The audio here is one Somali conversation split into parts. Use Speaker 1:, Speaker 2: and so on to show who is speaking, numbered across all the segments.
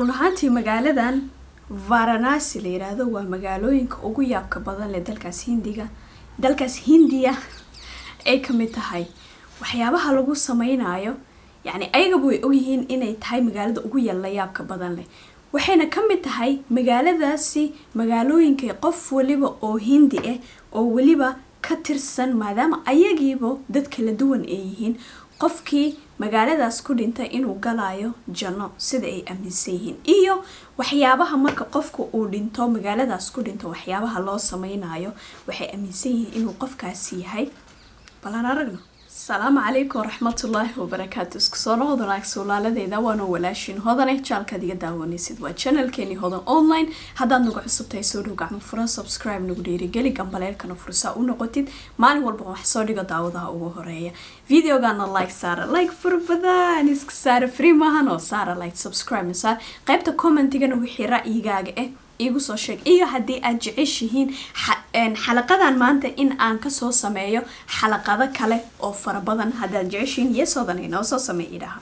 Speaker 1: run ahaantii magaaladan varanasi la yiraahdo waa magaalooyinka ugu yaabka badan leh dalkaas hindiga dalkaas hindiya ay kamid tahay waxyaabaha lagu sameynayo yacni ayagaba way ogyihiin inay tahay magaalada ugu yalla yaabka badan leh waxayna ka mid tahay magaaladaasi magaalooyinka qof waliba oo hindi ah oo weliba ka tirsan maadaama ayagiiba dad kala duwan ay yihiin qofkii magaaladaas ku dhintay inuu galayo janno sida ay aaminsan yihiin iyo waxyaabaha marka qofka uu dhinto magaaladaas ku dhinto waxyaabaha loo sameynayo waxay aaminsan yihiin inuu qofkaasi yahay balan aragno asalaamu calaykum waraxmatullaahi wabarakaatu isku soo noqod wanaag suulaaladeeda waana walaashin hodane jaalkaad iga daawanaysid waa channelkeeni hodan online haddaad nagu cusubtahay soo dhow gacmo furan subscribe nagu dhiirigeli gambaleelkana fursaa u noqotid maalin walba wax soo dhigo daawadaha ugu horeeya videogana like saara like fara badan iska saara free maahan oo saara like subscribe saar qaybta commentigana wixii ra'yigaaga ah iigu soo sheeg iyo haddii aad jeceshihiin xalaqadan maanta in aan kasoo sameeyo xalaqado kale oo fara badan haddaad jeceshihiin yeesoodan inoo soo sameey idhaha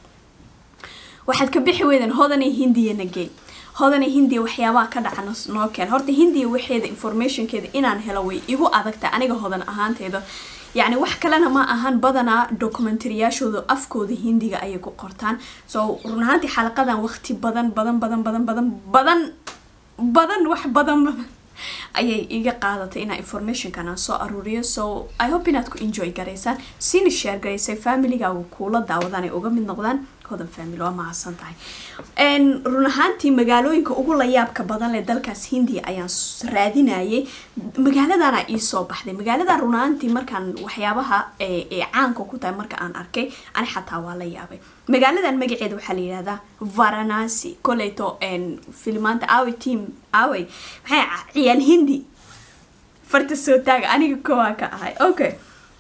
Speaker 1: waxaad ka bixi weydeen hodanay hindiyana gey hodanay hindiya waxyaabaha ka dhaca noo keen horta hindiya waxeeda informationkeeda inaan helo way igu adagta aniga hodan ahaanteeda yacni wax kalena ma ahan badanaa documentaryyaashooda afkooda hindiga ayay ku qortaan so run ahaantii xalaqadan waqti badan badan badan badan badan badan badan wax badan badan ayay iga qaadatay inaa informationkan aan soo aruuriyo so i hope inaad ku enjoy garaysaan sina share garaysay familygaaga kuula daawadaan ay uga mid noqdaan hodan family waa mahadsan tahay run ahaantii magaalooyinka ugu layaabka badan leh dalkaas hindiya ayaan raadinayay magaaladana iisoo baxday magaaladan run ahaantii markaan waxyaabaha ee caanka ku tahay marka aan arkay ani xataa waa la yaabay magaaladan magaceeda waxaa la yihahdaa varanasi koleyto filmaanta aawey team aawey maxay ciyaal hindi farta soo taaga aniga kowaa ka ahay okay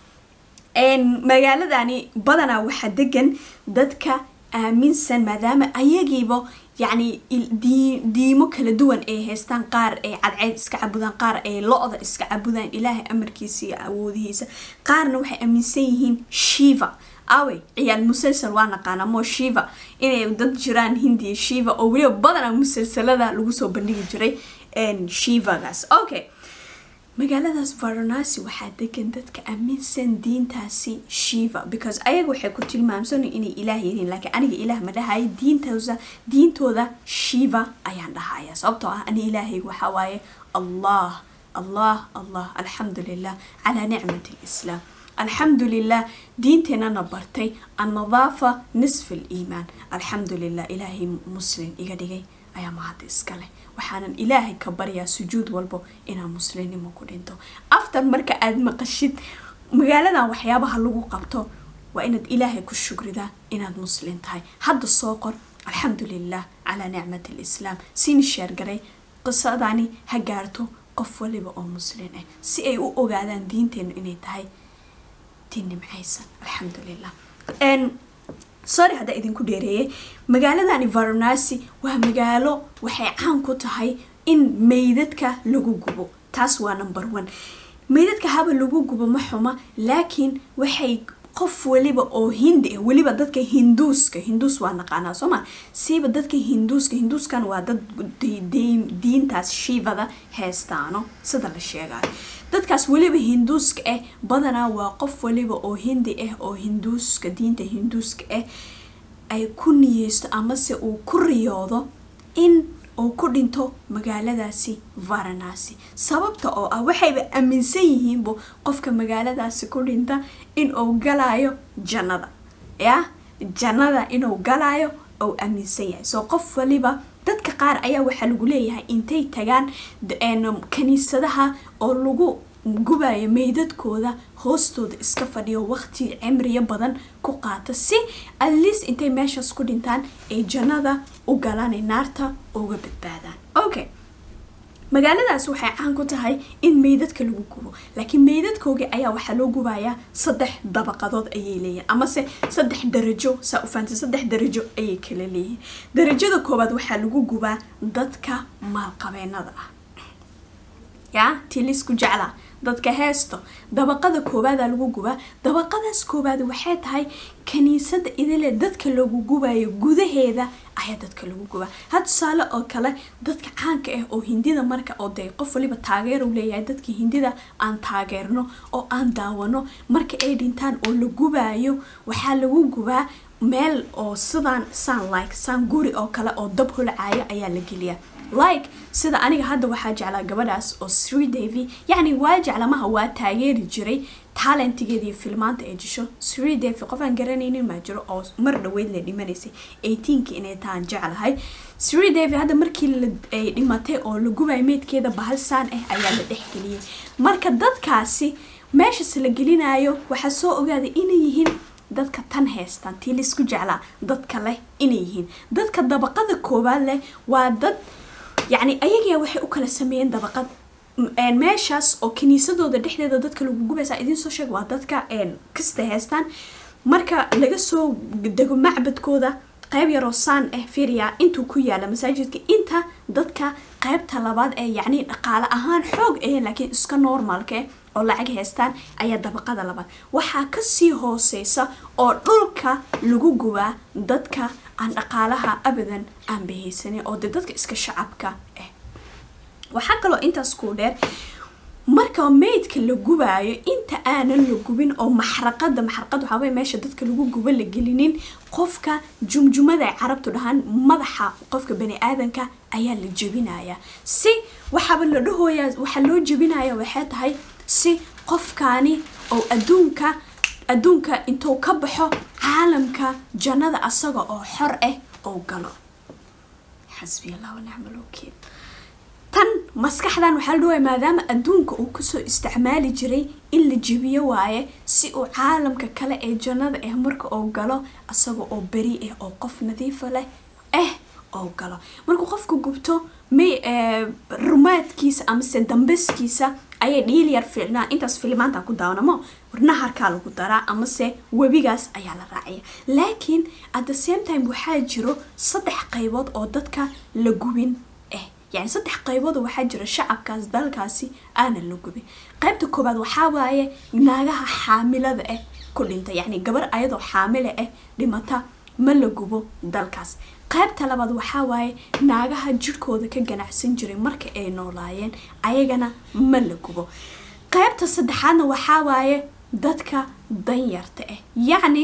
Speaker 1: magaaladani badanaa waxaa degan dadka aaminsan maadaama ayagiiba yacni diimo kala duwan ay haystaan qaar ay cadceyd iska cabudaan qaar ay lo-da iska cabudaan ilaahay amarkiisa iyo awoodihiisa qaarna waxay aaminsan yihiin shiva awey ciyaal musalsal waa naqaana mo shiva inay dad jiraan hindiya shiva oo weliba badanaa musalsalada lagu soo bandhigi jiray shivagaas okay magaaladaas varanasi waxaa degan dadka aaminsan diintaasi shiva because ayaga waxay ku tilmaamsan inay ilaah yihiin laakiin aniga ilaah ma dhahayo diintooda diintooda shiva ayaan dhahaya sababtoo ah ani ilaahay waxaa waaye allah allah allah alxamdu lilah calaa nicmati lislaam alxamdu lilah diinteenana bartay annadaafa nisf aliimaan alxamdu lilah ilaahay muslim iga dhigay ayaa mahad iska leh waxaanan ilaahay ka baryaa sujuud walbo inaa muslimnimo ku dhinto after marka aada maqashid magaaladan waxyaabaha lagu qabto waa inaad ilaahay ku shukridaa inaad muslim tahay hadda soo qor alxamdu lilah calaa nicmati lislaam sini sheergaray qisadani ha gaarto qof waliba oo muslim ah si ay u ogaadaan diinteenu inay tahay diin nimcaysan alxamdu lilah sorry haddaa idinku dheereeyay magaaladani varanasi waa magaalo waxay caan ku tahay in meydadka lagu gubo taas waa number one meydadka haba lagu gubo ma xuma laakiin waxay qof waliba oo hindi ah weliba dadka hinduuska hinduus waa naqaanaa soo ma siiba dadka hinduuska hinduuskan waa dad diintaas shiivada heestaano sida la sheegayo dadkaas weliba hinduuska ah badanaa waa qof waliba oo hindi ah oo hinduuska diinta hinduuska ah ay ku niyeysto amase uu ku riyoodo in uu ku dhinto magaaladaasi varanasi sababta oo ah waxayba aaminsan yihiinbu qofka magaaladaasi ku dhinta in uu galayo jannada ya jannada inuu galayo ou aaminsan yahay soo qof waliba dadka qaar ayaa waxaa lagu leeyahay intay tagaan kaniisadaha oo lagu gubayo meydadkooda hoostooda iska fadhiyo waqti cimriyo badan ku qaata si atleast intay meeshaas ku dhintaan ay jannada u galaan ay naarta uga badbaadaan okay magaaladaas waxay caan ku tahay in meydadka lagu gubo laakiin meydadkoogii ayaa waxaa loo gubayaa saddex dabaqadood ayay leeyihin amase saddex darajo saa u fahamtay saddex darajo ayay kala leeyihin darajada koowaad waxaa lagu gubaa dadka maalqabeenada ah yaa tii laisku jeclaa dadka heesto dabaqada koobaadaa lagu gubaa dabaqadaas koobaad waxay tahay kaniisada idile dadka lagu gubayo gudaheeda ayaa dadka lagu gubaa ha tusaale oo kale dadka caanka ah oo hindida marka oo dee qof waliba taageer u leeyahay dadka hindida aan taageerno oo aan daawano marka ay dhintaan oo la gubaayo waxaa lagu gubaa meel oo sidaan saan like saan guri oo kale oo dab holcaayo ayaa la geliyaa like sida aniga hadda waxaa jeclaa gabadhaas oo sri davy yacni waa jeclamaha waa taageeri jiray talentigeeda iyo filmaanta ay jisho sri davy qof aan garanaynin maa jiro oo mar dhaweyd la dhimanaysay eighteenka inay taan jeclahay sri davy hadda markii ay dhimatay oo la gubay meydkeeda bahal saan ah ayaa la dhexgeliyay marka dadkaasi meeshas la gelinayo waxaa soo ogaaday inay yihiin dadka tan heystaan tii laisku jeclaa dadka leh inay yihiin dadka dabaqada koowaad leh waa dad yacni ayagaa waxay u kala sameeyeen dabaqad meeshaas oo kiniisadooda dhexdeeda dadka lagu gubaysaa idiin soo sheeg waa dadka kasta heystaan marka laga soo dego macbadkooda qayb yaroo saan ah firia intuu ku yaala masaajidka inta dadka qaybta labaad ee yacni dhaqaale ahaan xoog ah laakiin iska normaalka ah oo lacag haystaan ayaa dabaqada labaad waxaa kasii hooseysa oo dhulka lagu gubaa dadka aan dhaqaalaha abadan aan bahaysanin oo dee dadka iska shacabka ah waxaa kaloo intaas kuu dheer marka meydka la gubaayo inta aanan la gubin oo maxraqada maxraqad waxaaway meesha dadka lagu gubo la gelinin qofka jumjumada ay carabtu dhahaan madaxa qofka bani aadanka ayaa la jebinayaa si waxaaba la dhahooyaa waxaa loo jebinaya waxay tahay si qofkaani oo adduunka adduunka intuu ka baxo caalamka jannada asaga oo xor ah oo galo xasbi allah wanacmal wakiil tan maskaxdan waxaa la dhawaya maadaama adduunka uu kusoo isticmaali jiray in la jebiyo waaye si uu caalamka kale ee jannada ah marka uu galo asaga oo beri ah oo qof nadiifa leh ah oo galo markuu qofka gubto may rumaadkiisa amase dambaskiisa ayay dhiil yar fiicnaa intaas filimaanta ku daawanamo naharkaa lagu daraa amase webigaas ayaa la raacaya laakiin at the same time waxaa jiro saddex qaybood oo dadka la gubin ah yani saddex qaybood oo waxaa jira shacabkaas dalkaasi aanan la gubin qaybta koobaad waxaa waaye naagaha xaamilada ah ku dhinta yacni gabar ayadoo xaamile ah dhimata ma la gubo dalkaas qaybta labaad waxaa waaye naagaha jirhkooda ka ganacsan jiray marka ay noolaayeen ayagana ma la gubo qaybta saddexaadna waxaa waaye dadka danyarta ah yacni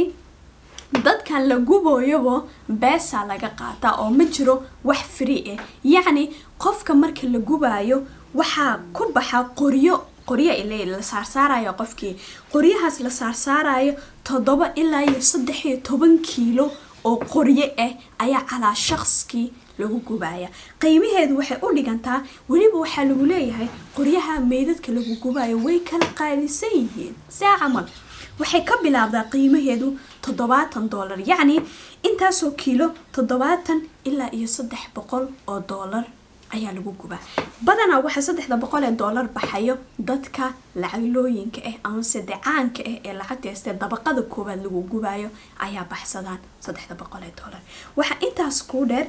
Speaker 1: dadkan la guboyabo beesaa laga qaataa oo ma jiro wax free ah yacni qofka marka la gubaayo waxaa ku baxa qoryo qoryo ile la saarsaarayo qofkii qoryahaas la saarsaarayo toddoba ilaa iyo saddex iyo toban kiilo oo qoryo ah ayaa calaa shaqskii lagu gubaya qiimaheedu waxay u dhigantaa weliba waxaa lagu leeyahay qoryaha meydadka lagu gubayo way kala qaalisan yihiin saa camal waxay ka bilaabdaa qiimaheedu toddobaatan doolar yacni intaasoo kiilo toddobaatan ilaa iyo saddex boqol oo doolar ayaa lagu gubaa badanaa waxaa saddexda boqol ee doolar baxayo dadka lacaglooyinka ah amase decaanka ah ee lacagta haystee dabaqada koowaad lagu gubayo ayaa baxsadaan saddexda boqol ee doolar waxaa intaas kuu dheer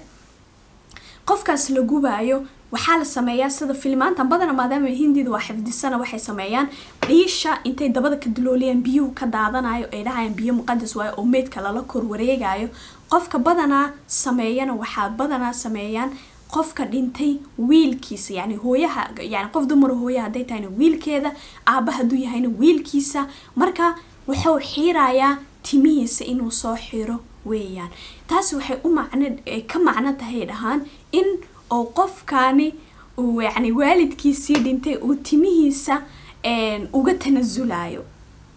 Speaker 1: qofkaas la gubaayo waxaa la sameeyaa sida filmaantan badana maadaama hindida waa xifdisana waxay sameeyaan dhiisha intay dabada ka dulooliyaan biyuhu ka daadanayo ay dhahayaan biyo muqadas waayo oo meydka lala kor wareegayo qofka badanaa sameeyana waxaa badanaa sameeyaan qofka dhintay wiilkiisa yani hooyaha yani qof dumar hooyaha hadday tahayna wiilkeeda aaba hadduu yahayna wiilkiisa marka wuxuu xiirayaa timihiisa inuu soo xiro weeyaan taasi waxay u macno ka macno tahay dhahaan in oo qofkaani uu yani waalidkiisii dhintay uu timihiisa uga tanasulayo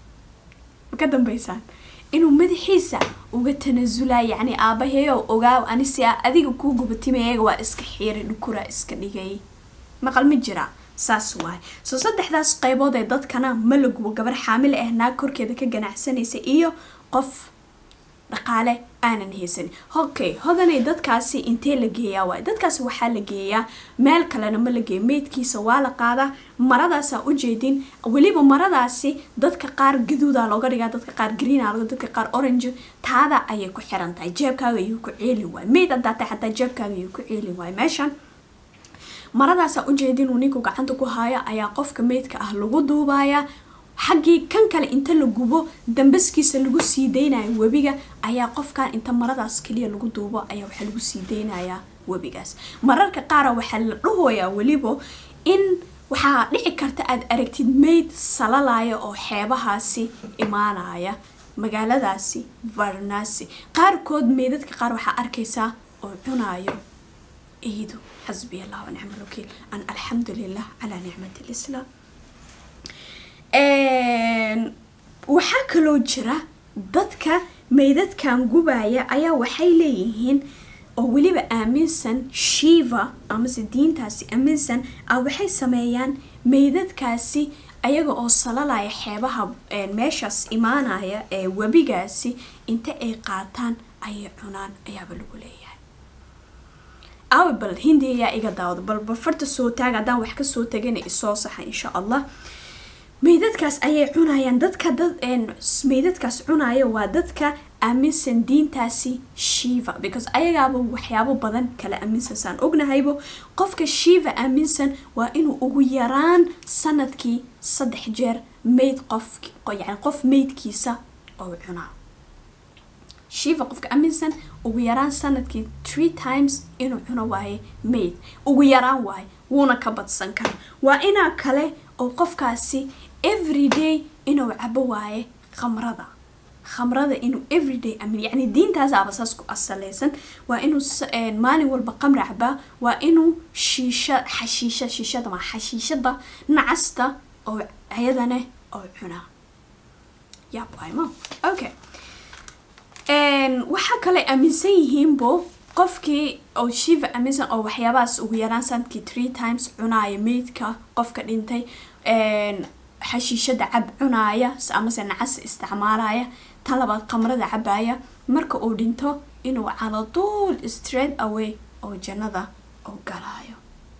Speaker 1: ka dambeysaan inuu madaxiisa uga tanasulayo yani aabaheeyo ogaaw anisi adiga kuu guba timayaga waa iska xiiray dhukuraa iska dhigay maqal ma jira saas waay soo saddexdaas qaybood ee dadkana ma la gubo gabar xaamile ah naag korkeeda ka ganacsanaysa iyo qof dhaqaale aanan haysanin okay hodanay dadkaasi intee la geeyaa waay dadkaasi waxaa la geeyaa meel kalena ma la geeyo meydkiisa waa la qaadaa maradaasaa ujeedin weliba maradaasi dadka qaar gaduuda looga dhigaa dadka qaar greena dadka qaar orange taada ayay ku xiran tahay jeebkaaga ayuu ku ceelin waay meyd hadaata xataa jeebkaaga ayuu ku ceelin waay meeshan maradaasaa ujeedin uu ninku gacanta ku haayo ayaa qofka meydka ah lagu duubayaa xaggii kan kale inta la gubo dambaskiisa lagu sii deynayo webiga ayaa qofkan inta maradaas kaliya lagu duubo ayaa waxaa lagu sii deynayaa webigaas mararka qaara waxaa la dhahoyaa weliba in waxaa dhici karta aad aragtid mayd salalaya oo xeebahaasi imaanaya magaaladaasi varanasi qaarkood meydadka qaar waxaa arkaysaa oo cunayo ciidu xasbiya allah wanicma alwakiil an alxamdu lilah calaa nicmati lislaam waxaa kaloo jira dadka meydadkan gubaya ayaa waxay leeyihiin oo weliba aaminsan shiva amase diintaasi aaminsan ah waxay sameeyaan meydadkaasi ayaga oo salalaya xeebaha meeshaas imaanaya ee webigaasi inta ay qaataan ayay cunaan ayaaba lagu leeyahay awi bal hindi ayaa iga daawado bal bafarta soo taaga haddaan wax kasoo tagana isoo saxa insha allah meydadkaas ayay cunayaan dadka dad meydadkaas cunaya waa dadka aaminsan diintaasi shiva because ayagaaba waxyaabo badan kala aaminsan saan ognahaybo qofka shiva aaminsan waa inuu ugu yaraan sanadkii saddex jeer mayd qof yani qof meydkiisa oo cunaa shiva qofka aaminsan ugu yaraan sanadkii three times inuu cuno waaye mayd ugu yaraan waaye wuuna ka badsan kara waa inaa kale oo qofkaasi everyday inuu cabo waaye khamrada khamrada inuu everyday amin yani diintaas aba saas ku asaleysan waa inuu maalin walba qamri cabaa waa inuu shiisha xashiisha shiishada ma xashiishada nacasta oo ayadane oo cunaa yab waaymo okay waxaa kale aaminsan yihiinbo qofkii oo shiva aaminsan oo waxyaabahaas ugu yaraan sanadkii three times cunaaya meydka qofka dhintay xashiishada cab cunaaya amase nacas isticmaalaya tan labaad qamrada cabaya marka uu dhinto inuu caladuul straight away oo jannada oo galaayo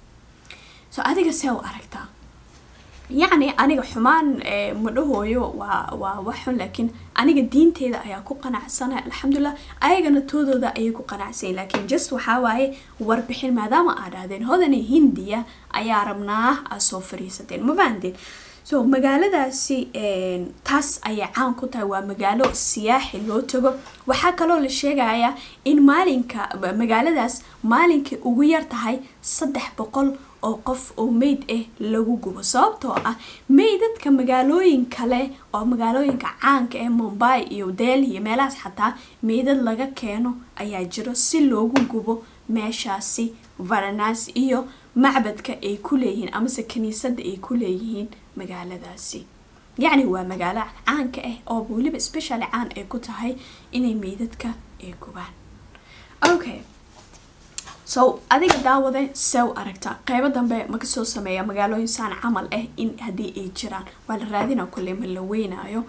Speaker 1: so adiga see u aragtaa yacni aniga xumaan ma dhahooyo waa waa wax xun laakiin aniga diinteeda ayaa ku qanacsanay alxamdulilah ayagana toodooda ayay ku qanacsanyin laakiin just waxaa waaye warbixin maadaama aa dhahdeen hodani hindiya ayaa rabnaa aa soo fariisateen ma fahanteen so magaaladaasi taas ayay caan ku tahay waa magaalo siyaaxi loo tago waxaa kaloo la sheegayaa in maalinka magaaladaas maalinkay ugu yar tahay saddex boqol oo qof oo meyd ah lagu gubo sababtoo ah meydadka magaalooyin kale oo magaalooyinka caanka ee mumbai iyo delhi iyo meelahaas xataa meydad laga keeno ayaa jiro si loogu gubo meeshaasi varanasi iyo macbadka ay ku leeyihiin amase kiniisadda ay ku leeyihiin magaaladaasi yacni waa magaalo caanka ah oo weliba specially caan ay ku tahay inay meydadka ay gubaan okay so adiga daawade see u aragtaa qeybo dambe ma kasoo sameeya magaalooyin saan camal ah in haddii ay jiraan waa la raadina kulle ma la weynaayo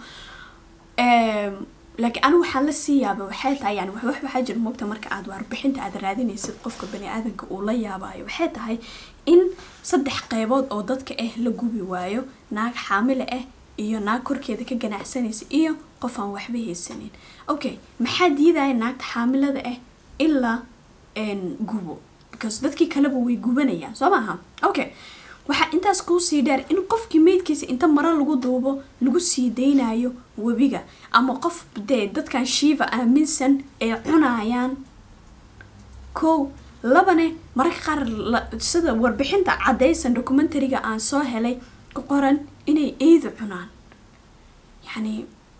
Speaker 1: laakiin anigu waxaan la sii yaaba waxay tahay yani wax waxaa jira mogta marka aad warbixinta aad raadinaysid qofka bani aadanka uu la yaabayo waxay tahay in saddex qeybood oo dadka ah la gubi waayo naag xaamile ah iyo naag korkeeda ka ganacsanaysa iyo qof aan waxba haysanin okay maxaa diidaya naagta xaamilada ah ilaa gubo because dadkii kaleba way gubanayaan soo maaha okay waxaa intaas kuusii dheer in qofkii meydkiisa inta maro lagu duubo lagu sii deynayo webiga ama qof dee dadkan shiiva aaminsan ay cunayaan kow labane mararka qaar sida warbixinta caddaysan documentariga aan soo helay ku qoran inay eedu cunaan yacni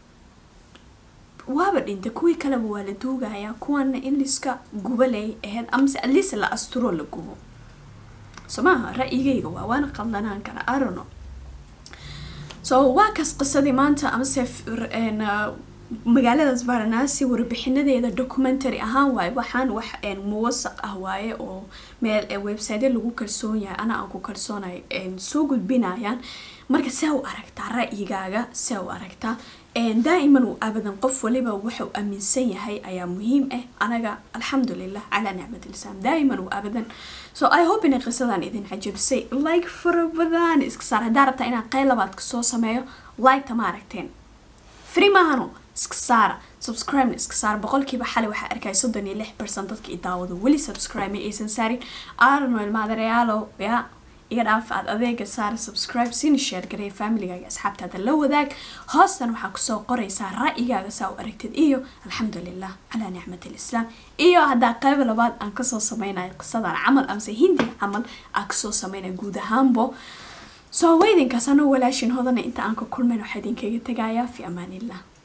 Speaker 1: waaba dhinta kuwii kaleba waa la duugayaa kuwana in liska guba lay ahayd amase atleast la asturo la gubo so maaha ra-yigayga waa waana qaldanaan kara arono so waa kaas qisadii maanta amase magaaladaas varanasi warbixinadeeda documentary ahaan waaye waxaan wax muwasaq ah waaye oo meel website lagu kalsoon yahay ana aan ku kalsoonay soo gudbinayaan marka see u aragtaa ra-yigaaga see u aragtaa daa'iman uu abadan qof waliba wuxuu aaminsan yahay ayaa muhiim ah anaga alxamdulilah calaa nicmat lislaam daa'iman uu abadan so i hope inay qisadan idin cajabisay like fara badan iska saar haddaa rabtaa inaan qeyl labaad kasoo sameeyo like-ta ma aragteen free maahano iska saara subscribe iska saara boqolkiiba xali waxaa arkaya soddon iyo lix percent dadka i daawado weli subscribe ma aysan saarin arnoel maadareyaalo ya iga dhaaf aad adeega saara subscribe sina share gareey familigaaga asxaabtaada la wadaag hoostan waxaa kusoo qoraysaa ra'yigaaga saa u aragtid iyo alxamdulilah calaa nicmat alislaam iyo haddaa qayb labaad aan kasoo sameynayo qisadan camal amase hindi camal aan kasoo sameynayo guud ahaanbo soo weydinkaas anoo walaashin hodana inta aan ka kulmayn waxaa idinkaga tegayaa fi amaanillah